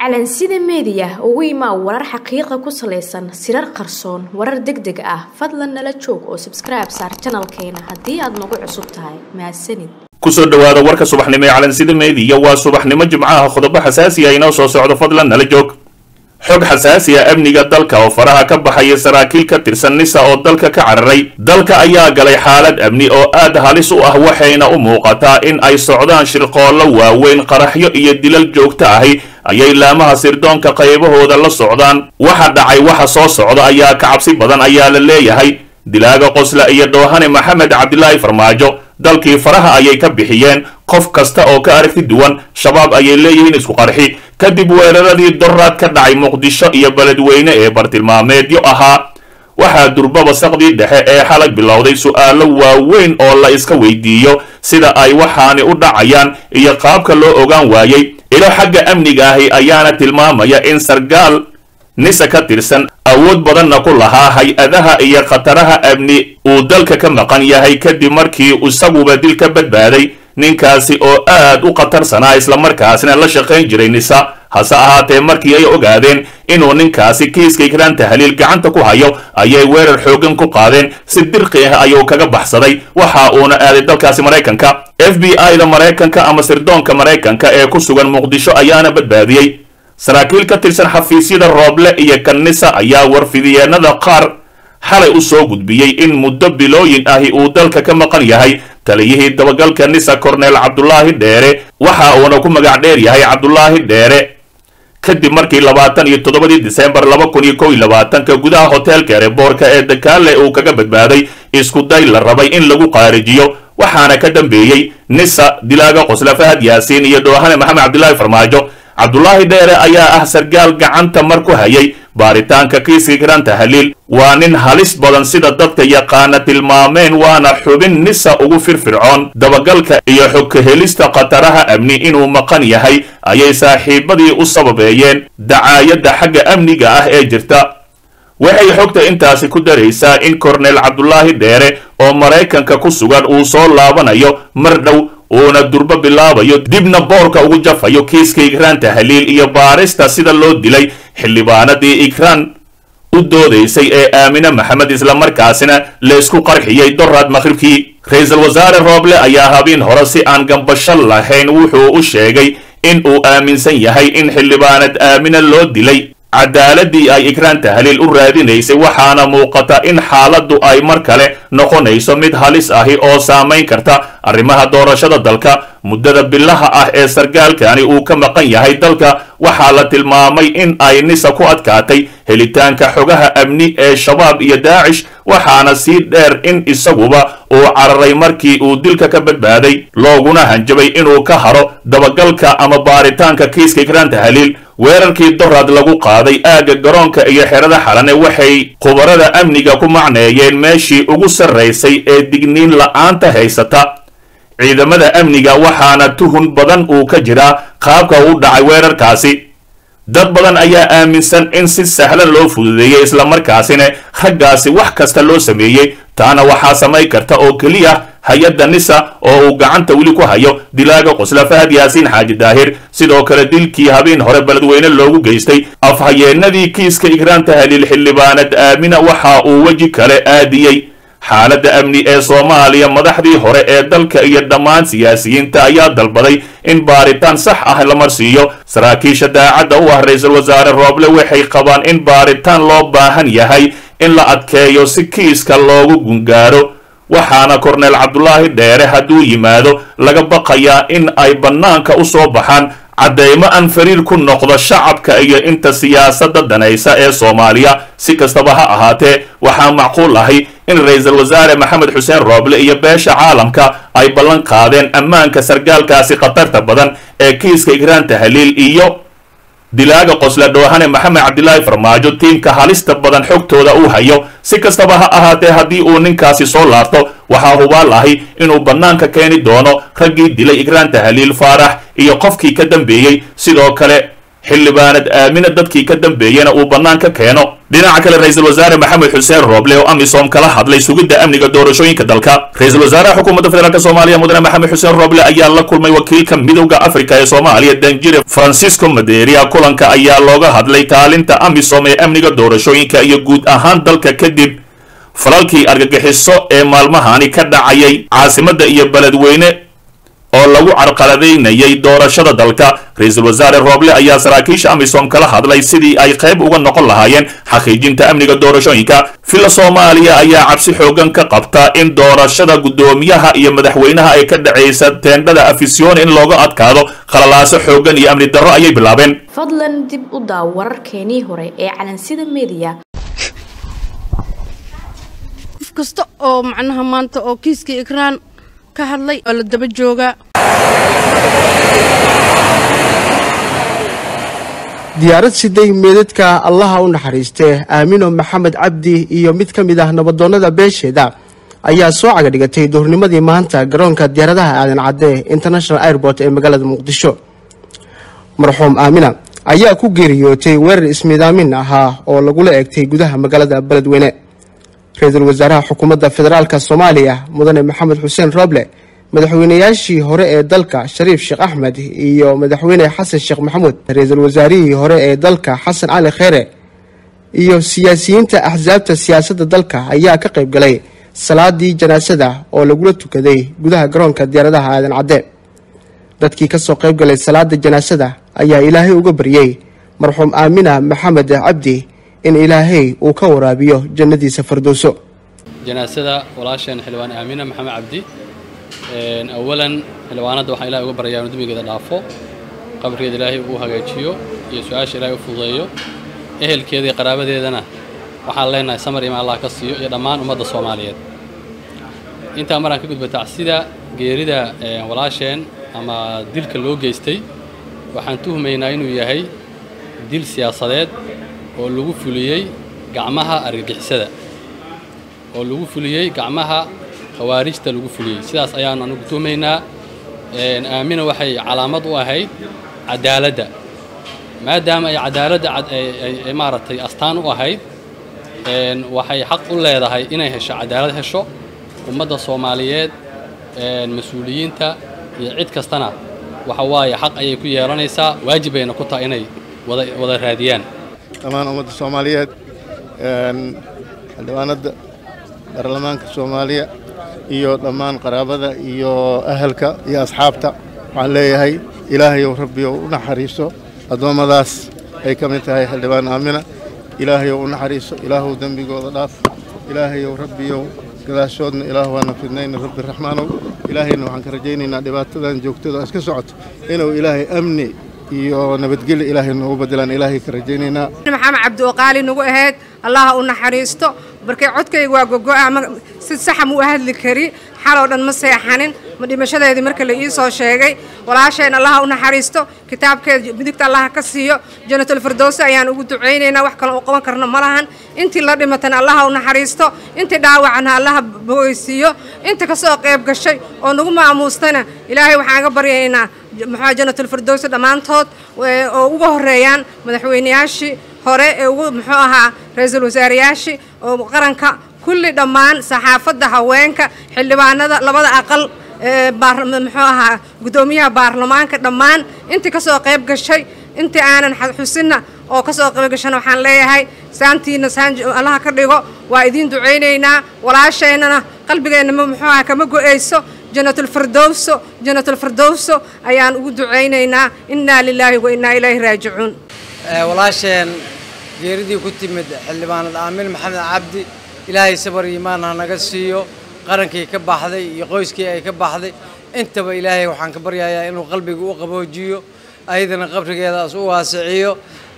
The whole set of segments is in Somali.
calansida meediya ugu imaa warar xaqiiqa ku salaysan sirar qarsoon warar deg deg ah fadlan nala joog oo sabskribe saar janalkeena haddii aad nagu cusub tahay mahadsanid kusoo dhowaada warka subaxnimo ee calansida meediya waa subaxnimo jimcaha qodobo xasaasi ah inoo soo socdo fadlan nala joog xog xasaasi ah amniga dalka oo faraha ka baxaya saraakiil ka tirsan nisa oo dalka ka cararay dalka ayaa galay xaalad amni oo aad halis u ah waxayna u muuqataa in ay socdaan shirqoollo waaweyn qaraxyo iyo dilal joogto ahi ayay laamaha sirdoonka qaybahooda la socdaan waxa dhacay waxa soo socda ayaa ka cabsi badan ayaa la leeyahay dilaaga qosla iyo dhoohane maxamed cabdilaahi farmaajo dalkii faraha ayay ka bixiyeen qof kasta oo ka aragti duwan shabaab ayay leeyihiin isku qarxi kadib weeraradii doraad ka dhacay muqdisho iyo beledweyne ee bartilmaameedyo ahaa waxaa durbaba saqdii dhexe ee xalag bilowday su'aalo waaweyn oo la iska weydiiyo sida ay waxaani u dhacayaan iyo qaabka loo ogaan waayey ilo xagga amniga ahi ayaana tilmaamaya in sargaal nisa ka tirsan awood badanna ku lahaa hay-adaha iyo khataraha amni uu dalka ka maqan yahay kadib markii isaguba dil ka badbaaday ninkaasi oo aad u khatarsanaa islamarkaasina la shaqayn jiray nisa hase ahaatee markii ay ogaadeen inuu ninkaasi kiiska ikraan tahliil gacanta ku hayo ayay weerar xoogan ku qaadeen si dirqi ah ayuu kaga baxsaday waxa uuna aaday dalkaasi maraykanka f b i da maraykanka ama sirdoonka maraykanka ee ku sugan muqdisho ayaana badbaadiyey saraakiil ka tirsan xafiisyada rooble iyo kanisa ayaa warfidiyeenada qaar xalay u soo gudbiyey in muddo bilooyin ahi uu dalka ka maqan yahay taliyihii dabagalka nisa korneel cabdulaahi dheere waxa uuna ku magac dheer yahay cabdulaahi dheere kadib markii labaatan iyo toddobadii disembar laba kun iyo kow iyo labaatanka gudaha hoteelka ereboorka ee dakaale uu kaga badbaaday isku day la rabay in lagu qaarijiyo waxaana ka dambeeyey nisa dilaaga qosla fahad yaasiin iyo dhoohane maxamed cabdilaahi farmaajo cabdulaahi dheere ayaa ah sargaal gacanta mar ku hayay baaritaanka kiiska ikraan tahliil waa nin halis badan sida dadka yaqaana tilmaameen waana xubin nisa ugu firfircoon dabagalka iyo xog ka helista khataraha amni inuu maqan yahay ayay saaxiibadii u sababeeyeen dacaayadda xagga amniga ah ee jirta waxay xogta intaasi ku daraysaa in korneel cabdulaahi dheere oo maraykanka ku sugan uu soo laabanayo mar dhow uuna durbo bilaabayo dibna boorka ugu jafayo kiiska ikraan tahliil iyo baarista sida loo dilay xildhibaanadii ikraan u doodaysay ee aamine maxamed islamarkaasina laysku qarxiyey doraad maqhribkii ra-iisul wasaare rooble ayaa habeen hore si aan gambasho lahayn wuxuu u sheegay in uu aaminsan yahay in xildhibaanad aamine loo dilay cadaaladii ay ikraan tahliil u raadinaysay waxaana muuqata in xaaladdu ay mar kale noqonayso mid halis ahi oo saamayn karta arrimaha doorashada dalka muddada bilaha ah ee sargaalkani uu ka maqan yahay dalka waxaa la tilmaamay in ay nisa ku adkaatay helitaanka xogaha amni ee shabaab iyo daacish waxaana sii dheer in isaguba uu cararay markii uu dilka ka badbaaday looguna hanjabay inuu ka haro dabagalka ama baaritaanka kiiska ikraan tahliil weerarkii doraad lagu qaaday aagga garoonka iyo xerada xalane waxay khubarada amniga ku macneeyeen meeshii ugu sarraysay ee digniin la'aanta haysata ciidamada amniga waxaana tuhun badan uu ka jiraa qaabka uu dhacay weerarkaasi dad badan ayaa aaminsan in si sahlan loo fududeeyey islamarkaasina raggaasi wax kasta loo sameeyey taana waxaa samayn karta oo keliya hay-adda nisa oo uu gacanta weli ku hayo dilaaga qosla fahad yaasiin xaaji daahir sidoo kale dilkii habeen hore beledweyne loogu geystay afhayeenadii kiiska ikraan tahliil xildhibaanad aamina waxa uu weji kale aadiyey xaaladda amni ee soomaaliya madaxdii hore ee dalka iyo dhammaan siyaasiyiinta ayaa dalbaday in baaritaan sax ah la marsiiyo saraakiisha daacadda u ah ra-iisul wasaare rooble waxay qabaan in baaritaan loo baahan yahay in la adkeeyo si kiiska loogu gungaaro waxaana korneel cabdulaahi dheere hadduu yimaado laga baqayaa in ay bannaanka u soo baxaan caddeymo aan fariir ku noqdo shacabka iyo inta siyaasadda danaysa ee soomaaliya si kastaba ha ahaatee waxaa macquul ahi in ra-iisul wasaare maxamed xuseen rooble iyo beesha caalamka ay ballan qaadeen ammaanka sargaalkaasi khatarta badan ee kiiska ikraan tahliil iyo dilaaga qosla dhoohane maxamed cabdilaahi farmaajo tiimka halista badan xogtooda uu hayo si kastaba ha ahaatee haddii uu ninkaasi soo laabto waxaa hubaal ahi inuu bannaanka keeni doono raggii dilay ikraan tahliil faarax iyo qofkii ka dambeeyey sidoo kale xildhibaanad aamina dadkii ka dambeeyena uu bannaanka keeno dhinaca kale ra-iisul wasaare maxamed xuseen rooble oo amisom kala hadlay sugidda amniga doorashooyinka dalka ra-iisul wasaaraha xukuumadda federaalk soomaaliya mudane maxamed xuseen rooble ayaa la kulmay wakiilka midowda afrika ee soomaaliya danjire francisco maderia kulanka ayaa looga hadlay kaalinta amisom ee amniga doorashooyinka iyo guud ahaan dalka kadib falalkii argagixiso ee maalmahani ka dhacayay caasimadda iyo beledweyne oo lagu carqaladaynayay doorashada dalka ra-iisul wasaare rooble ayaa saraakiisha amisom kala hadlay sidii ay qayb uga noqon lahaayeen xaqiijinta amniga doorashooyinka villa soomaaliya ayaa cabsi xoogan ka qabta in doorashada guddoomiyaha iyo madaxweynaha ay ka dhacaysa teendhada afisyoon in looga adkaado khalalaaso xoogan iyo amni darro ayay bilaabeen fadlan dib u daaw wararkeenii hore ee calansida media qof kasta oo macnaha maanta oo kiiskii ikraan ka hadlay oo la daba joogaa diyaarad siday meedadka allaha u naxariistee aamino maxamed cabdi iyo mid ka mid ah nabadoonnada beesheeda ayaa soo cagadhigatay duhurnimadii maanta garoonka diyaaradaha aadan cadde international airport ee magaalada muqdisho marxuum aamina ayaa ku geeriyootay weerar ismiidaamin ahaa oo lagula eegtay gudaha magaalada beledweyne ra-iisul wasaaraha xukuumadda federaalka soomaaliya mudane maxamed xuseen rooble madaxweynayaashii hore ee dalka shariif sheekh axmed iyo madaxweyne xasan sheekh maxamuud ra-iisul wasaarihii hore ee dalka xasan cali kheere iyo siyaasiyiinta axsaabta siyaasadda dalka ayaa ka qayb galay salaadii janaasada oo lagula tukaday gudaha garoonka diyaaradaha aadan cadde dadkii kasoo qayb galay salaada janaasada ayaa ilaahay uga baryey marxuum aamina maxamed cabdi in ilaahay uu ka waraabiyo jannadiisa fardowso janaasada walaasheen xildhibaan aamina maxamed cabdi awalan xildhibaanadda waxaan ilahay uga baryaa inu dembigeeda dhaafo qabrigeeda ilaahay uu hagaajiyo iyo su-aasha ilaahay u fududeeyo ehelkeeda iyo qaraabadeedana waxaan leenahay samar ima allah ka siiyo iyo dhammaan ummadda soomaaliyeed intaa maraan ka gudba tacsida geerida walaasheen ama dilka loo geystay waxaan tuhmaynaa inuu yahay dil siyaasadeed oo lagu fuliyey gacmaha argagixisada oo lagu fuliyey gacmaha khawaarijta lagu fuliyey sidaas ayaanu anugu tuhmaynaa aamina waxay calaamad u ahayd cadaaladda maadaama ay cadaaladda ay maaragtay astaan u ahayd waxay xaq u leedahay inay hesho cadaalad hesho ummadda soomaaliyeed mas-uuliyiinta iyo cid kastana waxa waaye xaq ayay ku yeelanaysaa waajib bayna ku tahay inay wada wada raadiyaan dhammaan ummadda soomaaliyeed xildhibaanadda baarlamaanka soomaaliya iyo dhammaan qaraabada iyo ahalka iyo asxaabta waxaan leeyahay ilaahayow rabbiyow u naxariiso addoommadaas ay ka mid tahay xildhibaan aamina ilaahayow u naxariiso ilaahow dembigooda dhaaf ilaahayow rabbiyow gadaashoodna ilaah waana fidnayna rabbi raxmaanow ilaahayna waxaan ka rajaynaynaa dhibaatadan joogtada iska socoto inuu ilaahay amni iyo nabadgelyo ilaahay noogu bedelaan ilaahay ka rajaynaynaa maxamed cabdi oo qaali nagu ahayd allaha u naxariisto markay codkayga waa gogo'a ma si saxa mu u hadli kari xaloo dhan ma seexanin ma dhimashadeedii marka la ii soo sheegay walaasheen allaha u naxariisto kitaabkeeda midigta allaha ka siiyo janatul firdowsi ayaan ugu ducaynaynaa wax kale u qaban karno ma lahan intii la dhimatana allaha u naxariisto intii dhaawacana allaha bogeysiiyo inta kasoo qayb gashay oo nagu maamuustana ilaahay waxaan ga baryaynaa maxaa janatul firdowsi dhammaantood oo uga horeeyaan madaxweynayaashii hore ee ugu muxuu ahaa ra-iisul wasaarayaashii oo qaranka kulli dhammaan saxaafadda haweenka xildhibaanada labada aqal muxuu ahaa guddoomiyaha baarlamaanka dhammaan intii kasoo qayb gashay intii aanan xusinna oo kasoo qayb gashana waxaan leeyahay saantiina saan allaha ka dhigo waa idiin ducaynaynaa walaasheennana qalbigeenna muxuu ahaa kama go-ayso janatulfirdowso janatulfirdowso ayaan ugu ducaynaynaa innaa lilaahi wa innaa ilayhi raajicuun walaasheen geeridii ku timid xildhibaanad aamin maxamed cabdi ilaahay sabar iimaan ha naga siiyo qarankii ka baxday iyo qoyskii ay ka baxday intaba ilaahay waxaan ka baryayaa inuu qalbiga u qaboojiyo ayadana qabrigeedaas u waasiciyo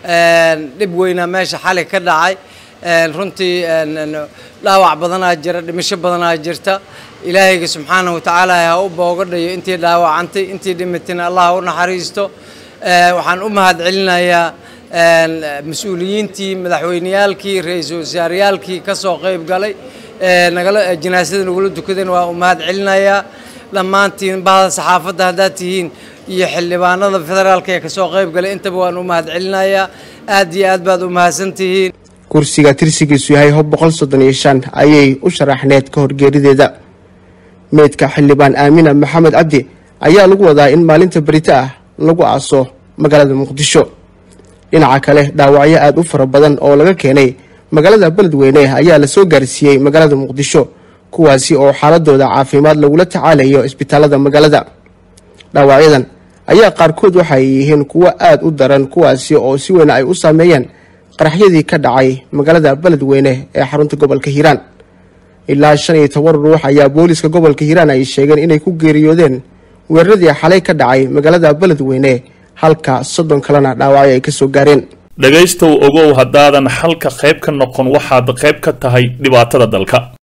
dhib weynaa meesha xali ka dhacay runtii dhaawac badanaa jira dhimasho badanaa jirta ilaahayga subxaanahu watacaala ha u boogadhayo intii dhaawacantay intii dhimatayna allah u naxariisto waxaan u mahad celinayaa mas-uuliyiintii madaxweyneyaalkii ra-iisul wasaareyaalkii ka soo qayb galay nagala janaasada nagula tukadeen waa u mahad celinayaa dhammaantiin bahda saxaafadda haddaad tihiin iyo xildhibaanada federaalka ee kasoo qayb galay intaba waan u mahad celinayaa aad iyo aad baad u mahadsan tihiin kursiga tirsigiisu yahay hob boqol soddon iyo shan ayay u sharaxneed ka hor geerideeda meydka xildhibaan aamina maxamed cabdi ayaa lagu wadaa in maalinta berito ah lagu aaso magaalada muqdisho dhinaca kale dhaawacyo aada u fara badan oo laga keenay magaalada beledweyne ayaa lasoo gaarsiiyey magaalada muqdisho kuwaasi oo xaaladooda caafimaad lagula tacaalayo isbitaalada magaalada dhaawacyadan ayaa qaarkood waxay yihiin kuwo aada u daran kuwaasi oo si weyn ay u saameeyeen qaraxyadii ka dhacay magaalada beledweyne ee xarunta gobolka hiiraan ilaa shan iyo toban ruux ayaa booliska gobolka hiiraan ay sheegeen inay ku geeriyoodeen weeraradii xalay ka dhacay magaalada beledweyne halka soddon kalena dhaawacyo ay kasoo gaareen dhegaystow ogow haddaadan xalka qayb ka noqon waxaad qayb ka tahay dhibaatada dalka